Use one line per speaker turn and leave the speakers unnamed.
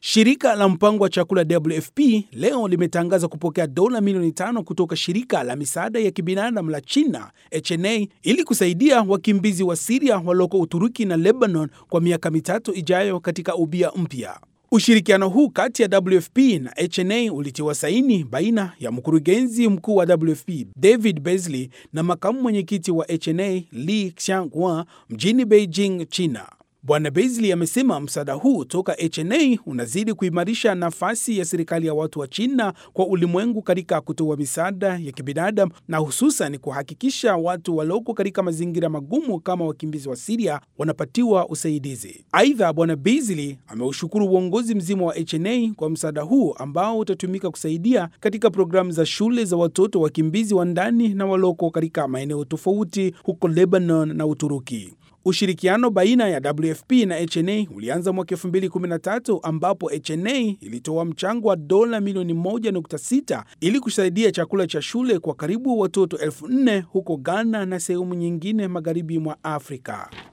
Shirika la mpango wa chakula WFP leo limetangaza kupokea dola milioni tano kutoka shirika la misaada ya kibinadamu la China HNA ili kusaidia wakimbizi wa Siria walioko Uturuki na Lebanon kwa miaka mitatu ijayo katika ubia mpya. Ushirikiano huu kati ya WFP na HNA ulitiwa saini baina ya mkurugenzi mkuu wa WFP David Beasley na makamu mwenyekiti wa HNA Li Xianghua mjini Beijing, China. Bwana Beasley amesema msaada huu toka HNA unazidi kuimarisha nafasi ya serikali ya watu wa China kwa ulimwengu katika kutoa misaada ya kibinadamu na hususan kuhakikisha watu walioko katika mazingira magumu kama wakimbizi wa Siria wanapatiwa usaidizi. Aidha, Bwana Beasley ameushukuru uongozi mzima wa HNA kwa msaada huu ambao utatumika kusaidia katika programu za shule za watoto wakimbizi wa ndani na walioko katika maeneo tofauti huko Lebanon na Uturuki. Ushirikiano baina ya WFP na HNA ulianza mwaka 2013 ambapo HNA ilitoa mchango wa dola milioni 1.6 ili kusaidia chakula cha shule kwa karibu watoto elfu nne huko Ghana na sehemu nyingine magharibi mwa Afrika.